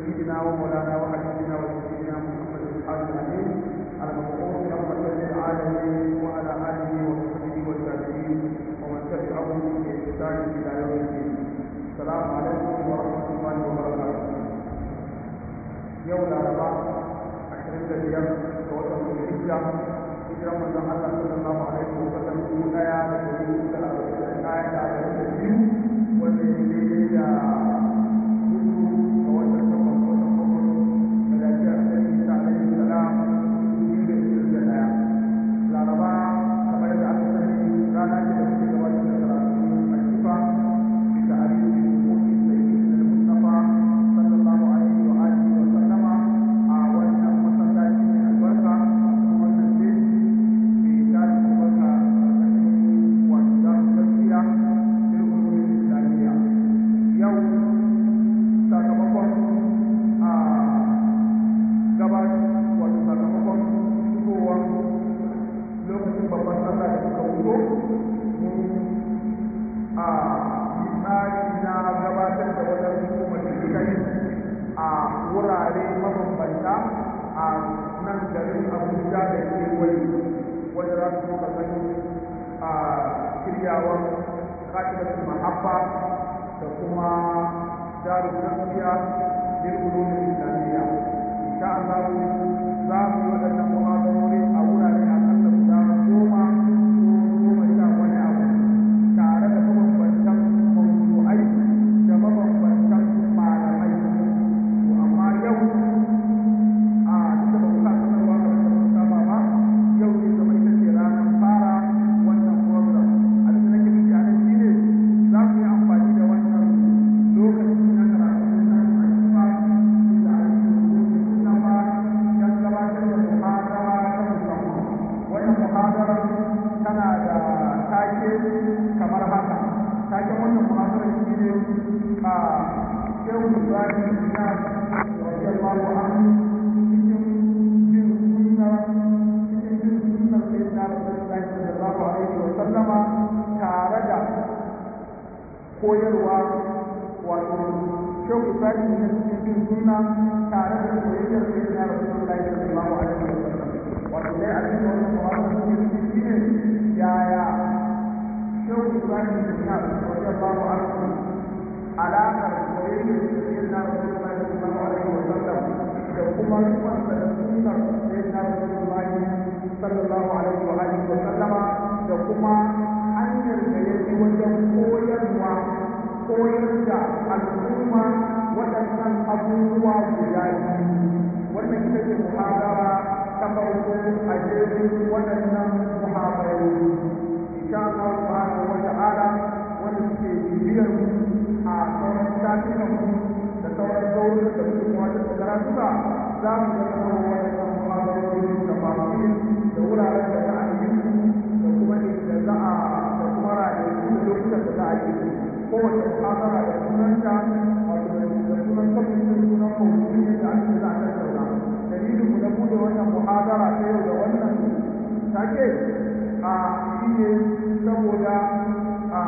سيدنا ومولانا وحبيبنا وسيدنا محمد الحاج الامين المبعوث رحمه للعالمين وعلى اله وصحبه والتابعين ومن تبعهم باحسان الى يوم الدين السلام عليكم ورحمه الله وبركاته يوم الاربعاء عشرين دقيقه توتر الحجه hijiran manzon Allah sallallahu alaihi wa sallam dubu daya da dari hudu da arba'in da ɗaya da arba'in da biyu wanda ya daidai da hudu ga watan takwas watan bakwai da lafiyar Annabi Isa alaihi salam dubu da ishirin da ɗaya Laraba kamar yadda aka sani rana ce da muke gabatar da karatu a Shifa bisa hadisi hukuki sayyidina al-Mustafa sallallahu alaihi wa alihi wa sallama a wannan masallaci mai albarka wannan jeji yau sakamakon a gabar wato sakamakon shigowar lokacin babban sallah da suka wuto a yi tsari na gabatar da wajen hukumar kai a wurare mabambanta a nan garin abuja da kewaye wanda za su ka gani a shiryawar katibatul mahabba da kuma darul gaskiya lil ulum islamiyya insha Allah za mu yi waɗannan muhadarori a wurare a kasa guda goma ko goma sha wani abu tare da mabambantan mawdu'ai da mabambantan malamai to amma yau a duk da ba mu sa sanarwa da ba mu saba ba yau ne zama ita ce ranar fara wannan program abin da nake nufi a nan shine za mu yi amfani da wannan lokaci na karatu na al'umma da ayyukan na ba don gabatar da muhadara ta musamman wannan muhadara tana da take kamar haka taken wannan muhadara shine a shehu ibrahim na radiyallahu anhu cikin bin sunna cikin bin sunnar sayyidina rasulullahi sallallahu alaihi wa sallama tare da koyarwa wato shehu ibrahim ne cikin bin sunna tare da koyarwar sayyidina rasulullahi sallallahu alaihi wa sallam wato dai a cikin wannan muhammadu ne shi ne yaya shehu ibrahim ne ya radiyallahu anhu alaƙar koyarwar sayyidina rasulullahi sallallahu alaihi wa sallam da kuma rukunsa da sunnar sayyidina rasulullahi sallallahu alaihi wa alihi wa sallama da kuma hanyar da ya bi wajen koyarwa koyar da al'umma waɗannan abubuwa guda biyu wannan ita ce muhadara ta farko a jerin waɗannan muhadarori insha Allah subhanahu wa ta'ala wanda suke bibiyar mu a sauran shafikan mu da sauran zaurin da suke wata da karatuka za mu ga sanarwa waɗannan muhadarori da fasil da wuraren da za a yi su da kuma inda za a da kuma ranaku da lokutan da za a yi su kowace muhadara da sunanta wato da sunan kwamitin sunan mawuyi da ake za a tattauna dalilin mu na bude wannan muhadara ta yau da wannan take a shi ne saboda a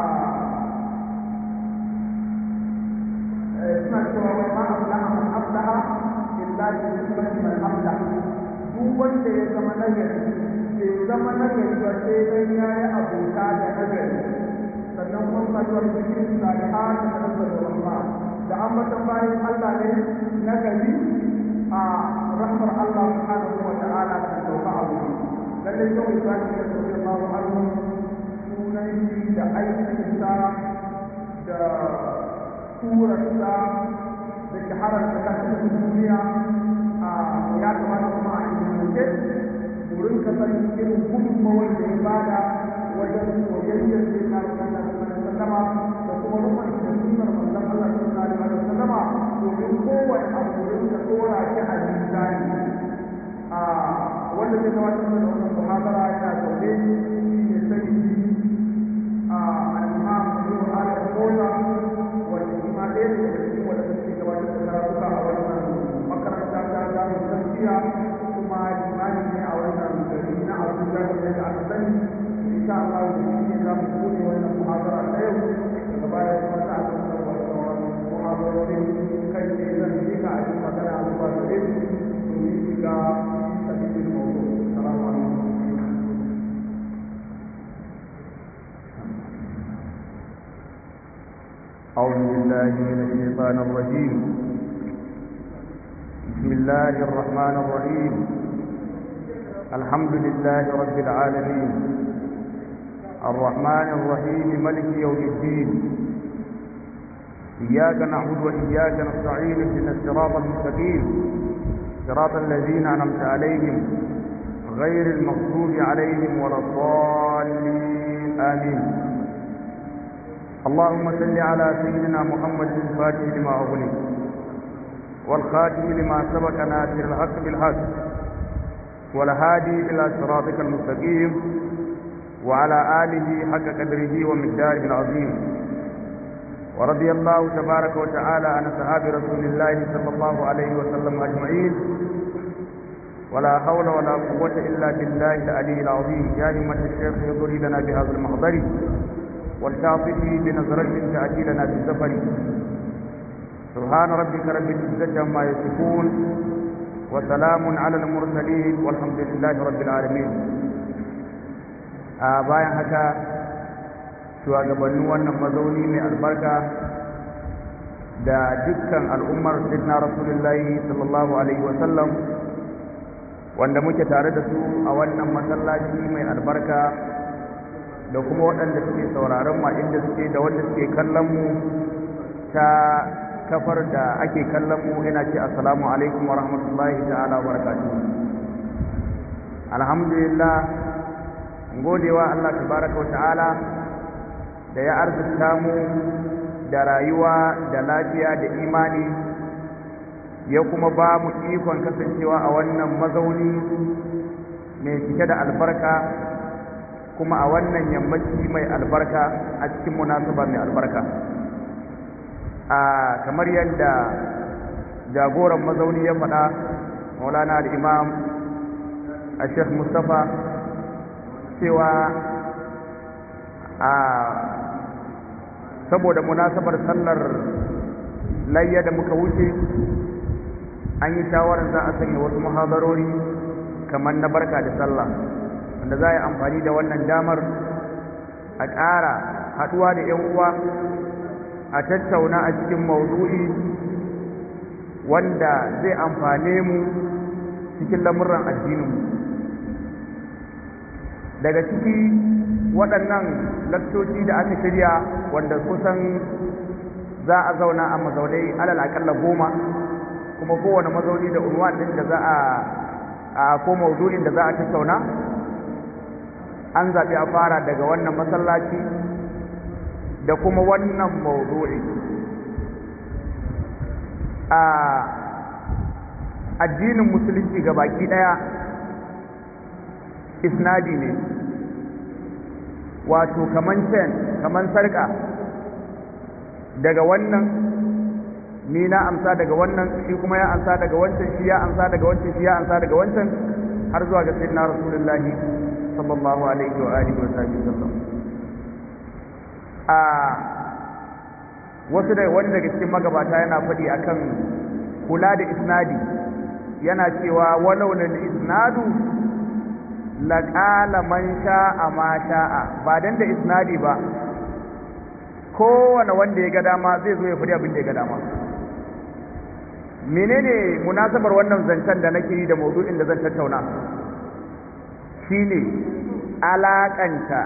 suna cewa wani ma aflaha man aflaha illa bi nisbati man aflaha duk wanda ya zama nagari bai zama nagari ba sai dan yayi abota da nagari sannan kuma suna cewa da cikin salihan da nazzar rahma da ambatan bayan Allah ne nagari a rahmar Allah subhanahu wa ta'ala ta sauka a wuri lalle yau Ibrahim ya sauke Allahu anhu sunan shi da aikinsa da surarsa da shaharar da kasa duniya a ya kamata kuma a ilmance wurin ka san irin gudunmawar da ya bada wajen soyayyar da ya kare Allah sallama da kuma rukun da sunnar manzon Allah sallallahu alaihi wasallama domin kowane abu wurin ka dora shi a mizani a wanda zai gabatar da wannan muhadara yana zaune shi ne sayyidi a al-imam Nuhu al-Qawla wanda shi ma ɗaya ne daga cikin wanda suke gabatar da karatuka a wannan makaranta ta zamu gaskiya kuma limani ne a wannan gari na Abuja da da aka sani insha Allah da shi ne za mu bude wannan muhadara ta yau daga baya kuma za a tattauna wannan muhadara jagororin kai ne zan yi ka a cikin magana zuwa gare su domin shiga sabbin mawdu salamu alaikum أعوذ بالله من الشيطان الرجيم بسم الله الرحمن الرحيم الحمد لله رب العالمين الرحمن الرحيم ملك يوم الدين إياك نعبد وإياك نستعين اهدنا الصراط المستقيم صراط الذين أنعمت عليهم غير المغضوب عليهم ولا الضالين آمين اللهم صل على سيدنا محمد الفاتح لما أغلق والخاتم لما سبق ناصر الحق بالحق والهادي إلى صراطك المستقيم وعلى آله حق قدره ومقداره العظيم ورضي الله تبارك وتعالى عن أصحاب رسول الله صلى الله عليه وسلم أجمعين ولا حول ولا قوة إلا بالله العلي العظيم يا همة الشيخ يضري لنا بهذا المحضر والتعطفي بنظرة تأتي لنا في السفر سبحان ربك رب العزة عما يصفون وسلام على المرسلين والحمد لله رب العالمين a bayan haka shugabannin wannan mazauni mai albarka da dukkan al'ummar sidna rasulullahi sallallahu alaihi wasallam wanda muke tare da su a wannan masallaci mai albarka da kuma waɗanda suke sauraron ma inda suke da wanda suke kallon mu ta kafar da ake kallon mu ina ce assalamu alaikum wa rahmatullahi ta'ala wa barakatuh alhamdulillah godewa Allah tabaraka wa ta'ala da ya arzuta mu da rayuwa da lafiya da imani ya kuma ba mu ikon kasancewa a wannan mazauni mai cike da albarka kuma a wannan yammaci mai albarka a cikin munasaba mai albarka a kamar yadda jagoran mazauni ya faɗa maulana da imam a sheikh mustapha cewa a saboda munasabar sallar layya da muka wuce an yi shawarar za a sanya wasu muhadarori kamar na barka da sallah wanda za a yi amfani da wannan damar a ƙara haɗuwa da 'yan uwa a tattauna a cikin maudu'i wanda zai amfane mu cikin lamurran addininmu daga ciki waɗannan lakcoci da aka shirya wanda kusan za a zauna a mazaunai alal aƙalla goma kuma kowane mazauni da unwan ɗin da za a ko maudu'in da za a tattauna an zaɓi a fara daga wannan masallaci da kuma wannan maudu'i a addinin musulunci ga baki ɗaya isnadi ne wato kaman ten kaman sarƙa daga wannan ni na amsa daga wannan shi kuma ya amsa daga wancan shi ya amsa daga wancan shi ya amsa daga wancan har zuwa ga sayyidina rasulullahi sallallahu alaihi wa alihi wa sallam a wasu da wani daga cikin magabata yana faɗi akan kula da isnadi yana cewa walau lil isnadu laqala man sha'a ma sha'a ba dan da isnadi ba kowane wanda ya ga dama zai zo ya faɗi abin da ya ga dama menene munasabar wannan zancen da nake yi da maudu'in da zan tattauna shine alakanta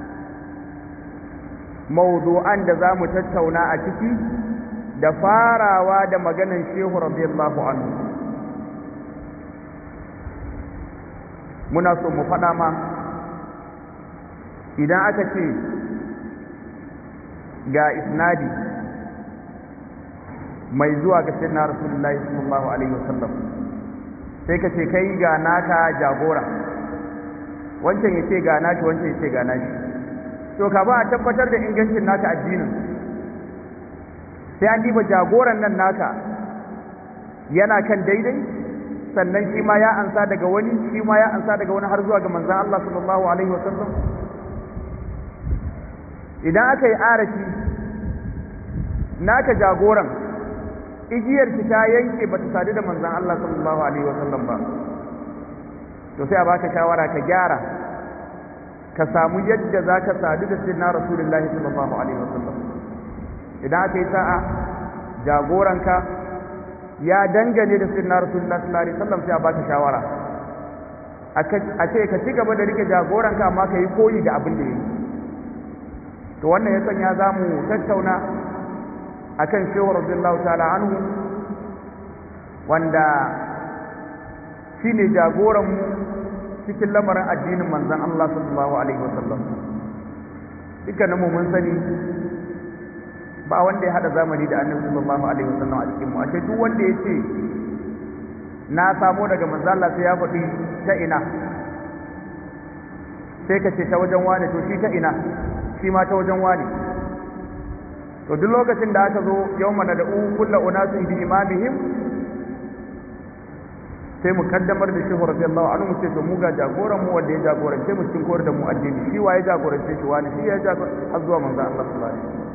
maudu'an da za mu tattauna a ciki da farawa da maganan shehu radiyallahu anhu muna so mu faɗa ma idan aka ce ga isnadi mai zuwa ga sayyidina rasulullahi sallallahu alaihi wasallam sai ka ce kai ga naka jagora wancan ya ce ga nashi wancan ya ce ga nashi to ka ba a tabbatar da ingancin naka addinin sai an diba jagoran nan naka yana kan daidai sannan shi ma ya ansa daga wani shi ma ya ansa daga wani har zuwa ga manzon Allah sallallahu alaihi wasallam idan aka yi arashi naka jagoran igiyar ki ta yanke bata sadu da manzon Allah sallallahu alaihi wasallam ba to sai a baka shawara ka gyara ka samu yadda za ka sadu da sayyidina rasulullahi sallallahu alaihi wasallam idan aka yi sa'a jagoranka ya dangane da sayyidina rasulullahi sallallahu alaihi wasallam sai a baka shawara a ce ka ci gaba da rike jagoranka amma ka yi koyi da abin da ya yi to wannan ya sanya za mu tattauna akan shehu radiyallahu ta'ala anhu wanda shine jagoran mu cikin lamarin addinin manzon Allah sallallahu alaihi wasallam dukkanin mu mun sani ba wanda ya hada zamani da annabi sallallahu alaihi wasallam a cikin mu ashe duk wanda ya ce na samo daga manzon Allah sai ya faɗi ta ina sai ka ce ta wajen wane to shi ta ina shi ma ta wajen wane to duk lokacin da aka zo yawma nad'u kullu unasin bi imamihim sai mu kaddamar da shehu radiyallahu anhu mu ce to mu ga jagoran mu wanda ya jagorance mu cikin koyar da mu addini shi waye jagorance shi wani shi ya jagorance har zuwa manzo Allah sallallahu alaihi wasallam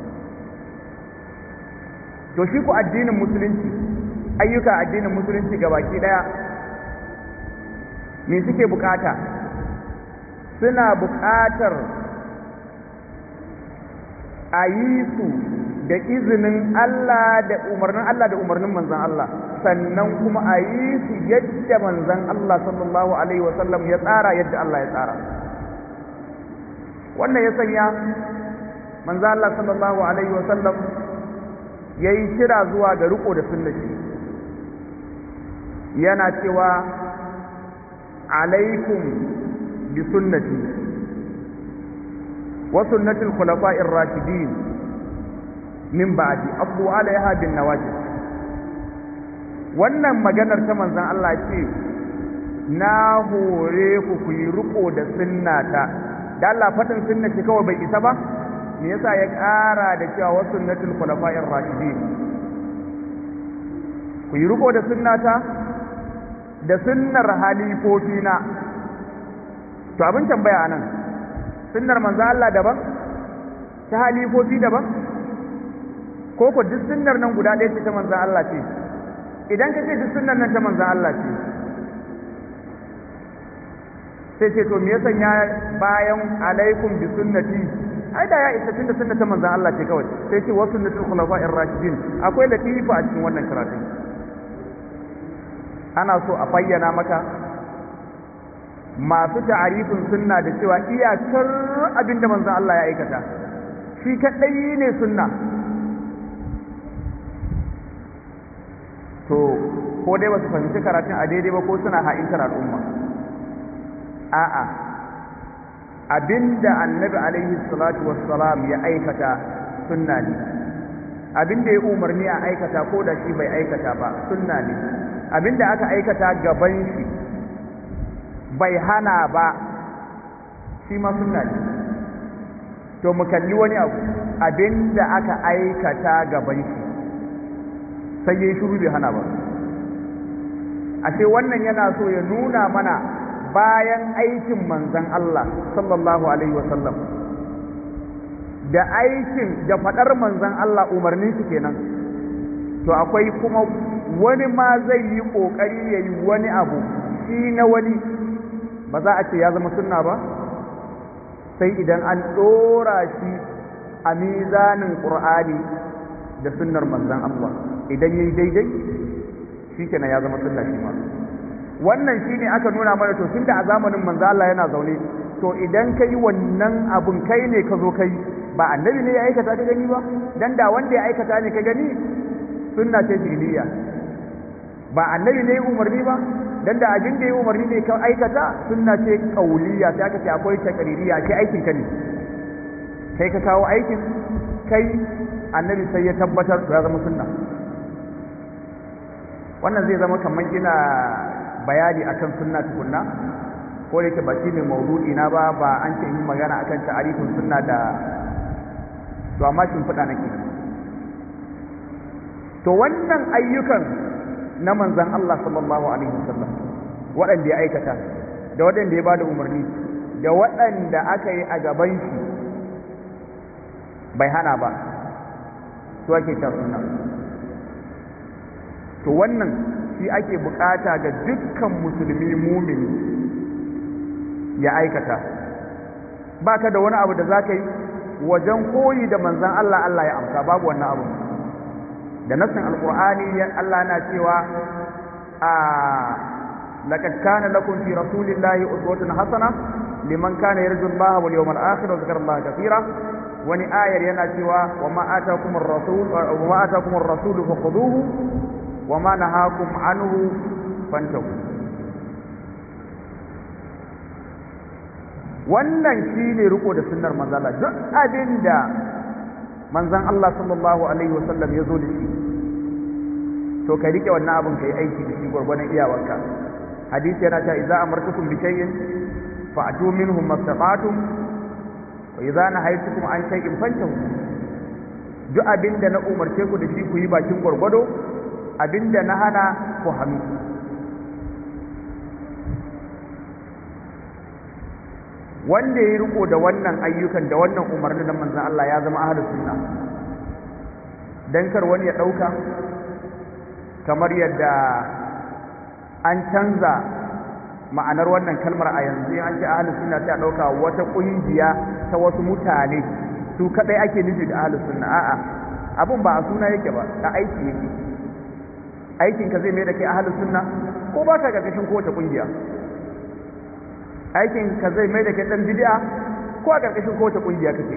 to shi ku addinin musulunci ayyuka addinin musulunci gabaki daya me suke bukata suna bukatar a yi su da izinin Allah da umarnin Allah da umarnin manzan Allah sannan kuma a yi su yadda manzan Allah sallallahu Alaihi wasallam ya tsara yadda Allah ya tsara wannan ya sanya manzan Allah sallallahu Alaihi wasallam ya yi kira zuwa ga riko da sunnati yana cewa alaikum bi sunnati wa sunnatul khulafa'ir rashidin min ba'di abu alaiha bin nawajib wannan maganar ta manzon Allah ce na hore ku ku yi riko da sunnata da Allah fadin sunnati kawai bai isa ba me yasa ya ƙara da cewa wa sunnatul khulafa'ir rashidin ku yi riko da sunnata da sunnar halifofina to abin tambaya anan sunnar manzo Allah daban ta halifofi daban ko ko duk sunnar nan guda ɗaya ce ta manzo Allah ce idan ka ce duk sunnar nan ta manzo Allah ce sai ce to me yasa ya bayan alaikum bi sunnati ai da ya isa tunda sunnar ta manzo Allah ce kawai sai ce wa sunnatul khulafa'ir rashidin akwai latifa a cikin wannan karatun ana so a bayyana maka masu ta'arifin sunna da cewa iyakar abinda manzon Allah ya aikata shi kadai ne sunna to ko dai basu fahimci karatun a daidai ba ko suna ha'intar al'umma a'a abinda annabi alaihi salatu wassalam ya aikata sunna ne abinda ya umarni a aikata ko da shi bai aikata ba sunna ne abinda aka aikata gaban shi bai hana ba shi ma sunna ne to mu kalli wani abu abinda aka aikata gaban shi sai yayi shiru bai hana ba ashe wannan yana so ya nuna mana bayan aikin manzon Allah sallallahu alaihi wasallam da aikin da fadar manzon Allah umarnin shi kenan to akwai kuma wani ma zai yi kokari yayi wani abu shi na wani ba za a ce ya zama sunna ba sai idan an ɗora shi a mizanin ƙur'ani da sunnar manzan Allah idan yayi daidai shi kenan ya zama sunna shi ma wannan shine aka nuna mana to tunda a zamanin manzan Allah yana zaune to idan kai wannan abun kai ne ka zo kai ba annabi ne ya aikata ka gani ba dan da wanda ya aikata ne ka gani sunna ce jiliya ba annabi ne ya umarni ba dan da abin da ya umarni ne ka aikata sunna ce kauliya sai aka ce akwai takaririya ce aikin ka ne kai ka kawo aikin kai annabi sai ya tabbatar ya zama sunna wannan zai zama kamar ina bayani akan sunna tukunna ko da yake ba shi ne maudu'i na ba ba an ce yi magana akan ta'arifin sunna da to amma shin fada nake to wannan ayyukan na manzan Allah sallallahu alaihi wasallam waɗanda ya aikata da waɗanda ya bada umarni da waɗanda aka yi a gaban shi bai hana ba su ake cewa sunna to wannan shi ake bukata ga dukkan musulmi mumini ya aikata baka da wani abu da za ka yi wajen koyi da manzan Allah Allah ya amsa babu wannan abu da nassin alkur'ani Allah na cewa a laqad kana lakum fi rasulillahi uswatun hasana liman kana yarju Allah wal yawmal akhir wa dhakara Allah kathira wani ayar yana cewa wa ma atakumur rasul wa ma atakumur rasul fakhuduhu wa ma nahakum anhu fantahu wannan shine riko da sunnar manzon Allah duk abinda manzon Allah sallallahu alaihi wasallam ya zo da shi to ka rike wannan abin kai aiki da shi gurgurdan iyawarka hadisi yana cewa idza amartukum bi shay'in fa'tu minhum mastata'tum wa idza nahaytukum an shay'in fantahu duk abinda na umarce ku da shi ku yi bakin gurgudo abinda na hana ku hannu wanda ya riko da wannan ayyukan da wannan umarni da manzon Allah ya zama ahlus sunna dan kar wani ya dauka kamar yadda an canza ma'anar wannan kalmar a yanzu an ce ahlus sunna sai a dauka wata kungiya ta wasu mutane su kadai ake nufi da ahlus sunna a'a abun ba a suna yake ba a aiki yake aikin ka zai mai da kai ahlus sunna ko ba ka karkashin kowace kungiya aikin ka zai mai da kai dan bid'a ko a karkashin kowace kungiya kake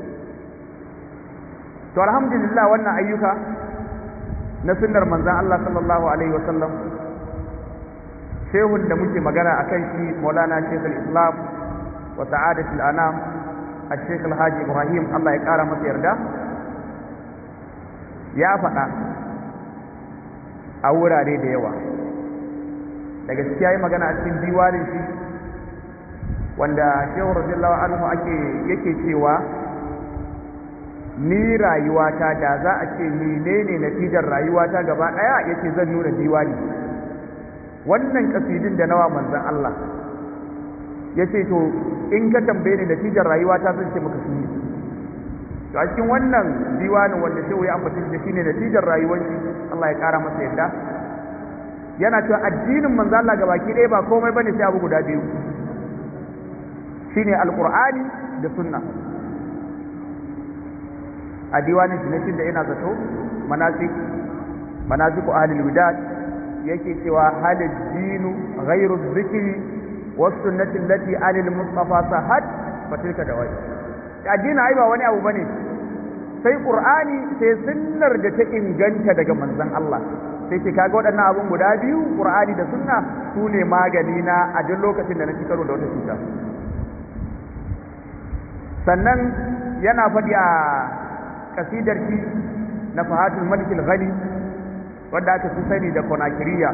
to alhamdulillah wannan ayyuka na sunnar manzon Allah sallallahu alaihi wasallam shehun da muke magana akan shi Maulana Sheikh al-Islam wa Sa'adatul Anam Al-Sheikh Al-Haji Ibrahim Allah ya kara masa yarda ya faɗa a wurare da yawa da gaskiya yi magana a cikin diwanin shi wanda shehu radiyallahu anhu ake yake cewa ni rayuwata da za a ce menene natijar rayuwata gaba daya yace zan nuna diwani wannan kasidin da nawa manzon Allah yace to in ka tambaye ni natijar rayuwata zan ce maka shi to a cikin wannan diwanin wanda shehu ya ambata shi shine natijar rayuwar shi Allah ya kara masa yadda yana cewa addinin manzon Allah gabaki ɗaya ba komai bane sai abu guda biyu shine alqur'ani da sunna a diwanin shi da ina zato manasik manasiku ahlul widad yake cewa halid dinu ghairu dhikri was sunnati allati anil mustafa sahad fatilka dawai addini ai ba wani abu bane sai qur'ani sai sunnar da ta inganta daga manzon Allah sai ce kaga waɗannan abun guda biyu qur'ani da sunna su ne magani na a duk lokacin da na ci karo da wata cuta sannan yana faɗi a kasidar shi na fahatul malikil ghani wadda aka fi sani da konakiriya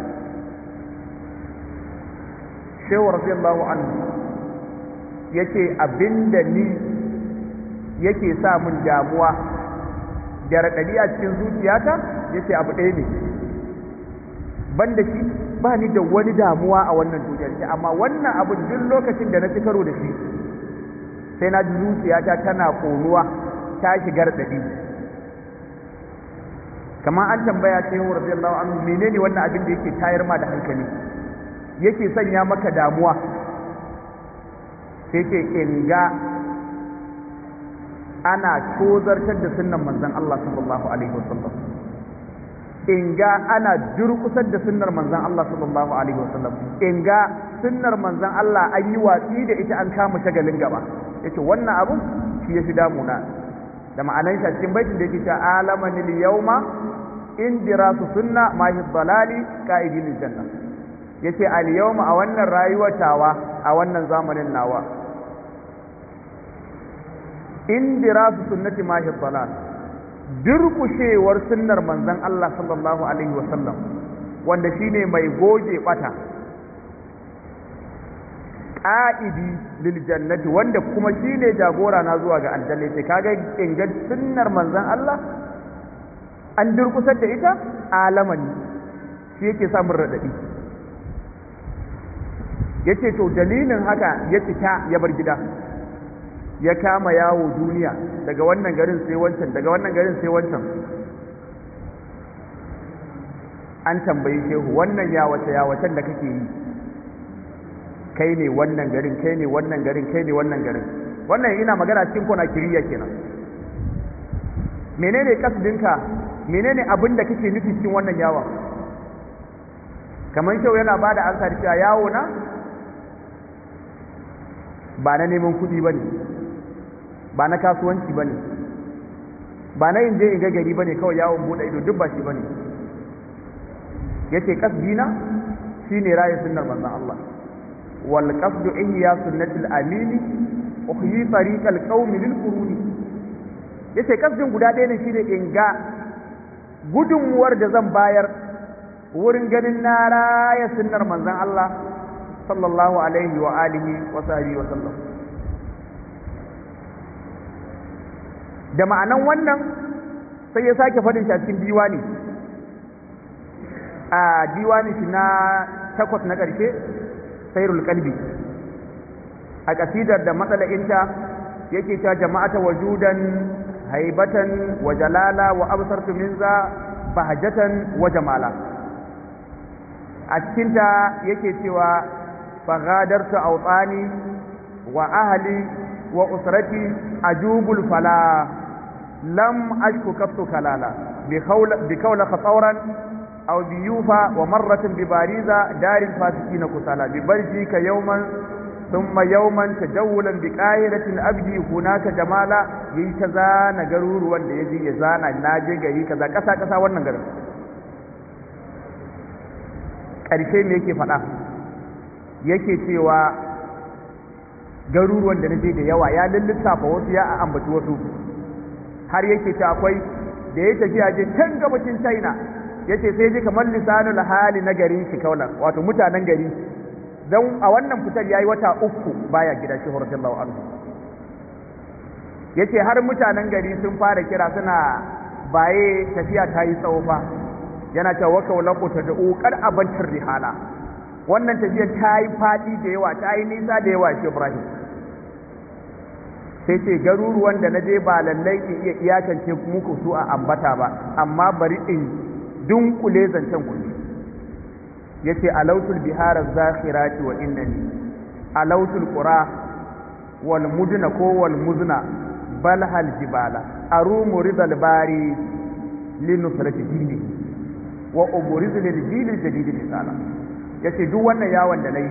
shehu radiyallahu anhu yake abinda ni yake sa mun damuwa da raɗaɗi a cikin zuciyata yace abu ɗaya ne banda shi ba ni da wani damuwa a wannan duniyar ce amma wannan abu duk lokacin da na ci karo da shi sai na ji zuciyata tana ƙonuwa ta shigar daɗi kamar an tambaya ce wa radiyallahu anhu menene wannan abin da yake tayar ma da hankali yake sanya maka damuwa sai ce in ga ana tozartar da sunnan manzon Allah sallallahu alaihi wasallam in ga ana durkusar da sunnar manzon Allah sallallahu alaihi wasallam in ga sunnar manzon Allah an yi watsi da ita an kama shagalin gaba yace wannan abun shi yafi damuna da ma'anan shi a cikin baitin da yake cewa alamanil yawma in dirasu sunna ma hi dalali qa'idil janna yace al yawma a wannan rayuwar tawa a wannan zamanin nawa in dirasu sunnati ma hi dalal durkushewar sunnar manzon Allah sallallahu alaihi wasallam wanda shine mai goge bata ƙa'idi lil jannati wanda kuma shine jagora na zuwa ga aljanna sai kaga inga sunnar manzon Allah an durkusar da ita alamani shi yake samun radadi yace to dalilin haka ya fita ya bar gida ya kama yawo duniya daga wannan garin sai wancan daga wannan garin sai wancan an tambayi shehu wannan yawace yawacen da kake yi kai ne wannan garin kai ne wannan garin kai ne wannan garin wannan ina magana cikin kona kiriya kenan menene kasdinka menene abin da kake nufi cikin wannan yawon kamar shehu yana ba da ansa da cewa yawo na ba na neman kuɗi ba ne ba na kasuwanci ba ne ba na yin je in ga gari ba ne kawai yawon buɗe ido duk ba shi ba ne ya ce ƙasdina shi ne raye sunnar manzan Allah wal ƙasdu ihya sunnatul amini uhyi tariqal qaumi lil quruni yace ƙasdin guda ɗaya ne shine in ga gudunmuwar da zan bayar wurin ganin na raya sunnar manzan Allah sallallahu alaihi wa alihi wa sahbihi wa sallam da ma'anan wannan sai ya sake faɗin shi a cikin diwani a diwani shi na takwas na ƙarshe sairul kalbi a ƙasidar da matsala'inta yake ta jama'ata wajudan haibatan wa jalala wa absartu min za bahajatan wa jamala a cikinta yake cewa faghadartu awtani wa ahli wa usrati ajubul fala lam ashku kaftu kalala bi khawla bi kawla khatawran aw bi yufa wa marratan bi bariza daril fasikin kusala bi barji ka yawman thumma yawman tajawulan bi qahiratin abdi hunaka jamala yi ta zana garuruwan da yaji ya zana naje gari kaza kasa kasa wannan garin ƙarshe me yake faɗa yake cewa garuruwan da na je da yawa ya lullusafa wasu ya ambaci wasu har yake ce akwai da ya tafiya je can gabacin china ya ce sai ji kamar lisanul hali na garin shi kaunar wato mutanen gari don a wannan fitar ya yi wata uku baya gida shi radiyallahu anhu ya ce har mutanen gari sun fara kira suna baye tafiya ta yi tsawo fa yana cewa waka walaku ta da ƙoƙar abantar rihala wannan tafiyar ta yi faɗi da yawa ta yi nisa da yawa shi ibrahim sai ce garuruwan da na je ba lallai in iya iyakance muku su a ambata ba amma bari in dunkule zancen ku ya ce alautul biharar zakhirati wa innani alautul qura wal mudna ko wal muzna bal hal jibala arumu ridal bari linusrati dini wa uburizu lil jilil jadid misala yace duk wannan yawon da nayi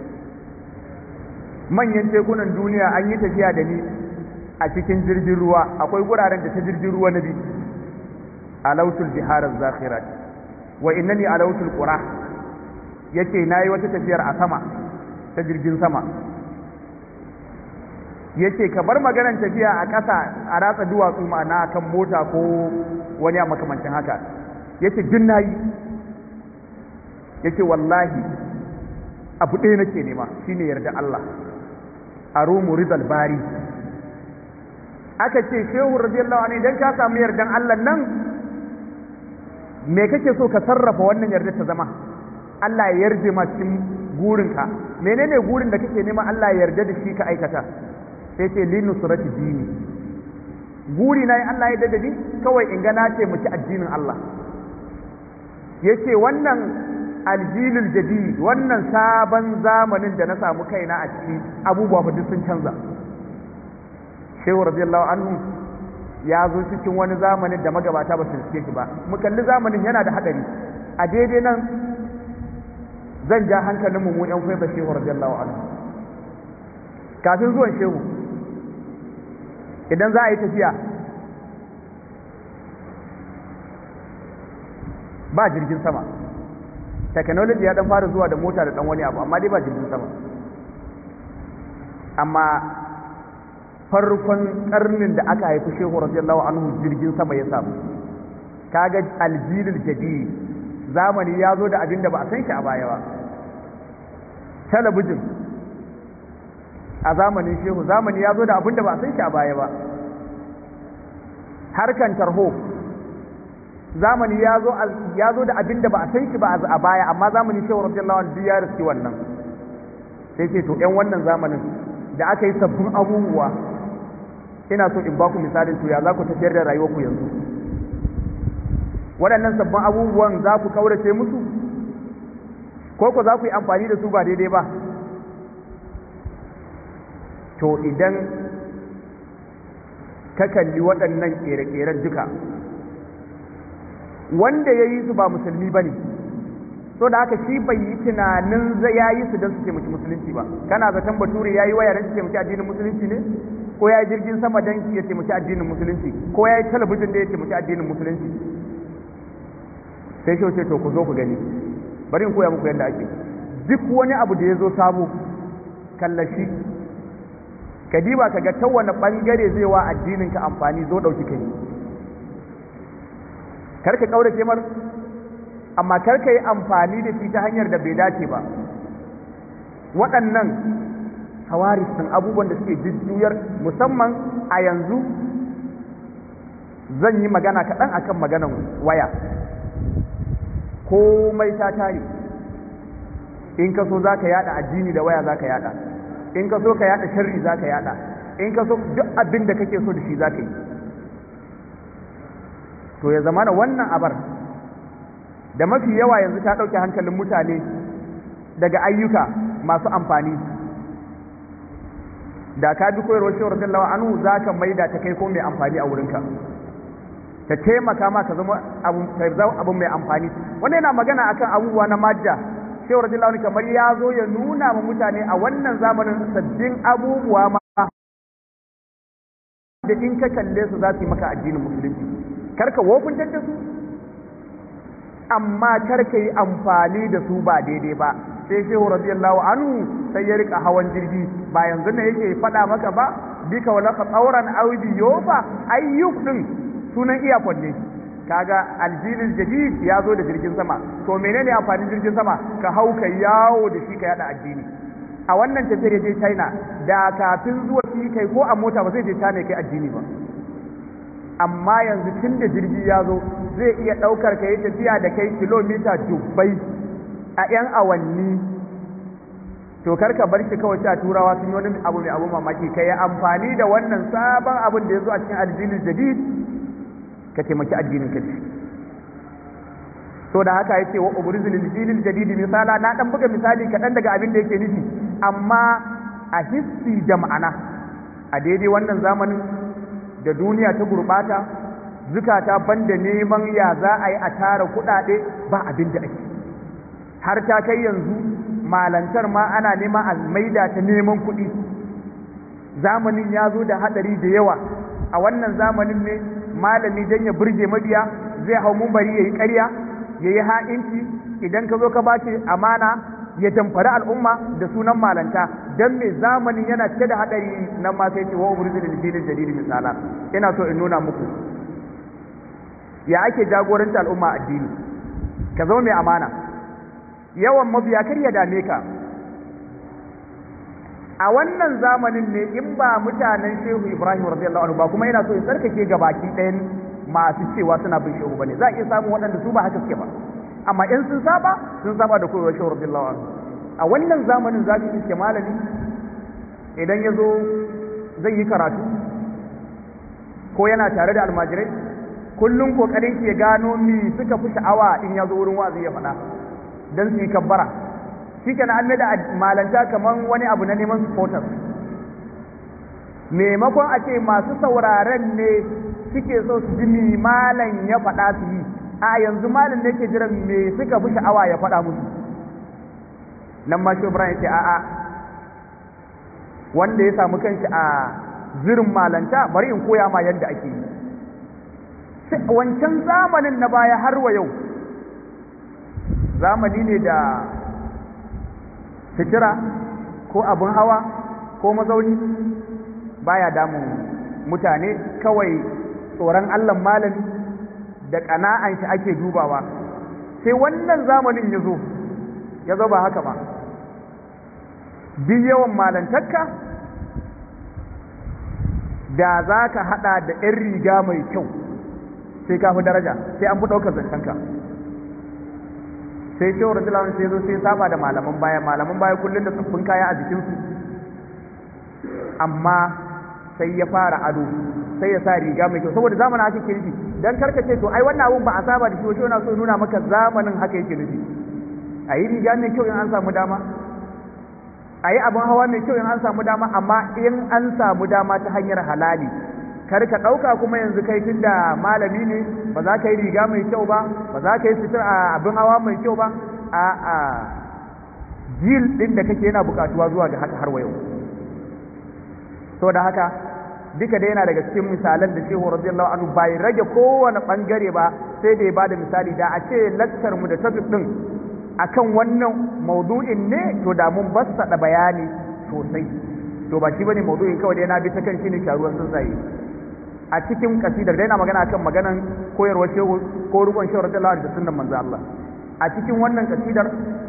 manyan tekunan duniya an yi tafiya da ni a cikin jirgin ruwa akwai guraren da ta jirgin ruwa na bi alautul bihar zakhirat wa innani alautul qura yace nayi wata tafiyar a sama ta jirgin sama yace ka bar maganar tafiya a ƙasa a ratsa duwatsu ma'ana kan mota ko wani a makamancin haka yace duk nayi yace wallahi abu ɗaya nake nema shine yarda Allah arumu ridal bari aka ce shehu radiyallahu anhu idan ka samu yardan Allah nan me kake so ka sarrafa wannan yarda ta zama Allah ya yarje ma cikin gurinka menene gurin da kake nema Allah ya yarda da shi ka aikata sai ce li nusrati dini guri na Allah ya yarda da ni kawai in ga na ce muki addinin Allah yace wannan aljilul jadid wannan sabon zamanin da na samu kaina a ciki abubuwa fa duk sun canza shehu radiyallahu anhu ya zo cikin wani zamanin da magabata ba su riske shi ba mu kalli zamanin yana da hadari a daidai nan zan ja hankalinmu mu yan kwaiba shehu radiyallahu anhu kafin zuwan shehu idan za a yi tafiya ba jirgin sama technology ya dan fara zuwa da mota da dan wani abu amma dai ba jirgin sama amma farkon karnin da aka haifi shehu radiyallahu anhu jirgin sama ya samu kaga aljilul jadid zamani ya zo da abin da ba a san shi a baya ba talabijin a zamanin shehu zamani ya zo da abin da ba a san shi a baya ba harkan tarho zamani ya zo ya zo da abin da ba a san shi ba a baya amma zamanin shehu radiyallahu anhu ya riski wannan sai ce to ƴan wannan zamanin da aka yi sabbin abubuwa ina so in baku misalin to ya za ku tafiyar da rayuwarku yanzu waɗannan sabbin abubuwan za ku kaurace musu ko ku za ku yi amfani da su ba daidai ba to idan ka kalli waɗannan ƙere-ƙeren duka wanda ya yi su ba musulmi ba ne so da haka shi bai yi tunanin zai ya yi su don su taimaki musulunci ba kana zaton bature ya yi waya don su taimaki addinin musulunci ne ko ya yi jirgin sama don ya taimaki addinin musulunci ko ya yi talabijin da ya taimaki addinin musulunci sai shi ce to ku zo ku gani bari in koya muku yadda ake duk wani abu da ya zo sabo kallashi ka diba ka ga ta wani bangare zai wa addinin ka amfani zo dauki kai kar ka kaurace mar amma kar ka yi amfani da shi ta hanyar da bai dace ba waɗannan hawaris sun abubuwan da suke jujjuyar musamman a yanzu zan yi magana kaɗan akan maganan waya komai ta tare in ka so za ka yada addini da waya za ka yada in ka so ka yada sharri za ka yada in ka so duk abin da kake so da shi za ka yi to ya zama da wannan abar da mafi yawa yanzu ta ɗauke hankalin mutane daga ayyuka masu amfani da ka bi koyarwar shawar dallawa anu za ka maida ta kai ko mai amfani a wurinka ta taimaka ma ka zama abu mai amfani wanda yana magana akan abubuwa na madda shawar dallawa kamar ya zo ya nuna ma mutane a wannan zamanin sabbin abubuwa ma da in ka kalle su za su yi maka addinin musulunci karka wofintar da su amma karka yi amfani da su ba daidai ba sai shehu radiyallahu anhu sai ya rika hawan jirgi ba yanzu ne yake faɗa maka ba bika wala ka tsauran audi yofa ayyuk din sunan iyakon ne kaga aljilil jadid ya zo da jirgin sama to menene amfanin jirgin sama ka hau ka yawo da shi ka yada addini a wannan tafiyar je China da kafin zuwa shi kai ko a mota ba zai je China kai addini ba amma yanzu tun da jirgi ya zo zai iya ɗaukar ka yi tafiya da kai kilomita dubbai a 'yan awanni to karka bar shi kawai a turawa sun yi wani abu mai abu mamaki ka yi amfani da wannan sabon abin da ya zo a cikin aljinin jadid ka taimaki addinin ka ce so da haka yace wa ubrizul aljilil jadid misala na dan buga misali kaɗan daga abin da yake nufi amma a hissi da ma'ana a daidai wannan zamanin da duniya ta gurbata zukata banda neman ya za a yi a tara kuɗaɗe ba abin da ake har ta kai yanzu malantar ma ana nema a maida ta neman kuɗi zamanin ya zo da haɗari da yawa a wannan zamanin ne malami don ya burge mabiya zai hau mumbari ya yi ƙarya ya yi ha'inci idan ka zo ka ba amana ya tamfari al'umma da sunan malanta don me zamanin yana cike da haɗari nan ma sai ce wa ubrizil filin jariri misala ina so in nuna muku ya ake jagoranta al'umma addini ka zama mai amana yawan mabiya kar ya dame ka a wannan zamanin ne in ba mutanen shehu ibrahim radiyallahu anhu ba kuma ina so in tsarkake ga baki ɗayan masu cewa suna bin shehu bane za a iya samun waɗanda su ba haka suke ba amma in sun saba sun saba da koyarwar shehu radiyallahu anhu a wannan zamanin za ki iske malami idan ya zo zai yi karatu ko yana tare da almajirai kullum kokarin ki ya gano mi suka fi sha'awa in ya zo wurin wazi ya faɗa don su yi kabbara shi ke na an da malanta kamar wani abu na neman supporters maimakon a ce masu sauraren ne suke so su ji mi malam ya faɗa su yi a yanzu malam ne ke jiran me suka fi sha'awa ya faɗa musu nan ma shi Ibrahim ce a'a wanda ya samu kanshi a zirin malanta bari in koya ma yadda ake yi wancan zamanin na baya har wa yau zamani ne da fitira ko abin hawa ko mazauni baya damun mutane kawai tsoron allah malami da ƙana'an shi ake dubawa sai wannan zamanin ya zo ya zo ba haka ba duk yawan malantarka da za ka haɗa da 'yan riga mai kyau sai ka fi daraja sai an fi ɗaukar zancenka sai shawar rajulan sai zo sai saba da malaman baya malaman baya kullum da tsaffin kaya a jikinsu amma sai ya fara ado sai ya sa riga mai kyau saboda zamanin haka kirki dan karka ce to ai wannan abun ba a saba da shi wato yana so nuna maka zamanin haka yake nufi a yi riga mai kyau in an samu dama a yi abin hawa mai kyau in an samu dama amma in an samu dama ta hanyar halali kar ka ɗauka kuma yanzu kai tun da malami ne ba za ka yi riga mai kyau ba ba za ka yi sutur a abin hawa mai kyau ba a a jil ɗin da kake yana buƙatuwa zuwa ga haka har wa yau da haka duka da yana daga cikin misalan da shehu radiyallahu anhu bai rage kowane bangare ba sai da ya bada misali da a ce lakcar mu da topic din akan wannan maudu'in ne to da mun bassada bayani sosai to ba shi bane maudu'in kawai da yana bi ta kan shi ne sharuwan tsuntsaye a cikin kasidar da yana magana akan maganan koyarwar shehu ko rukun shehu radiyallahu anhu da sunnan manzo Allah a cikin wannan kasidar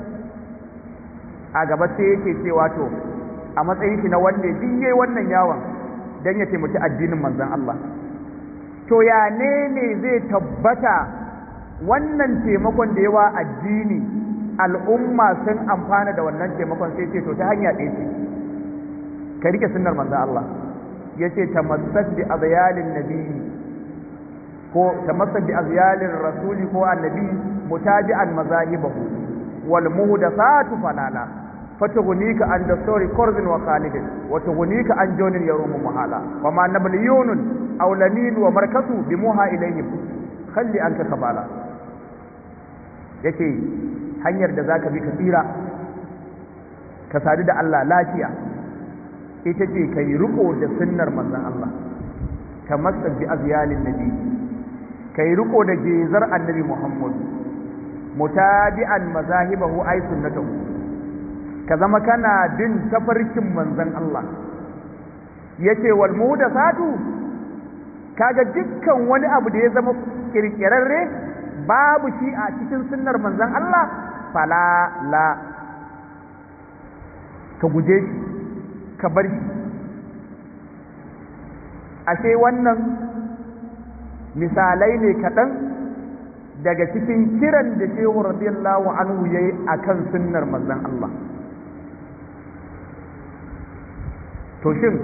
a gaba sai yake cewa to a matsayin shi na wanda duk yayi wannan yawon dan ya taimaki addinin manzon Allah to ya ne ne zai tabbata wannan taimakon da yawa addini al'umma sun amfana da wannan taimakon sai ce to ta hanya ɗaya ce ka rike sunnar manzon Allah ya ce tamassak bi azyalin nabiyyi ko tamassak bi azyalin rasuli ko annabi mutabi'an mazahibahu wal muhdathatu falala فتغنيك عن دستور كرز وخالد وتغنيك عن جون يروم محالا وما نبليون أو لمين ومركز بموها إليهم خلي أنك خبالا yake hanyar da za ka bi ka tsira ka sadu da Allah lafiya ita ce ka yi riko da sunnar manzon Allah ka matsa bi azyalin nabi ka yi riko da gezar annabi Muhammad mutabi'an mazahibahu ay sunnatahu ka zama kana bin tafarkin manzon Allah yace wal muhdathatu kaga dukkan wani abu da ya zama kirkirarre babu shi a cikin sunnar manzon Allah fala la ka guje shi ka bar shi ashe wannan misalai ne kaɗan daga cikin kiran da shehu radiyallahu anhu yayi akan sunnar manzon Allah to shin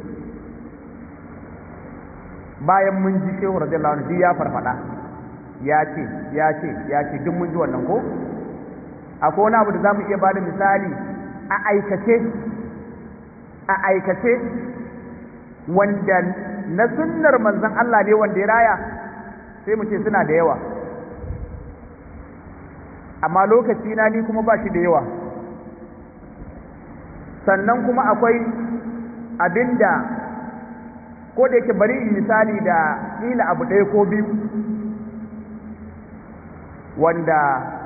bayan mun ji shehu radiyallahu anhu ya farfada ya ce ya ce ya ce duk mun ji wannan ko akwai wani abu da zamu iya bada misali a aikace a aikace wanda na sunnar manzon Allah ne wanda ya raya sai mu ce suna da yawa amma lokaci na ni kuma ba shi da yawa sannan kuma akwai abinda ko da yake bari in misali da kila abu ɗaya ko biyu wanda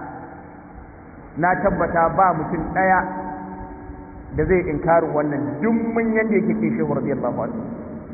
na tabbata ba mutum ɗaya da zai inkarin wannan dummin yadda yake ke shehu radiyallahu anhu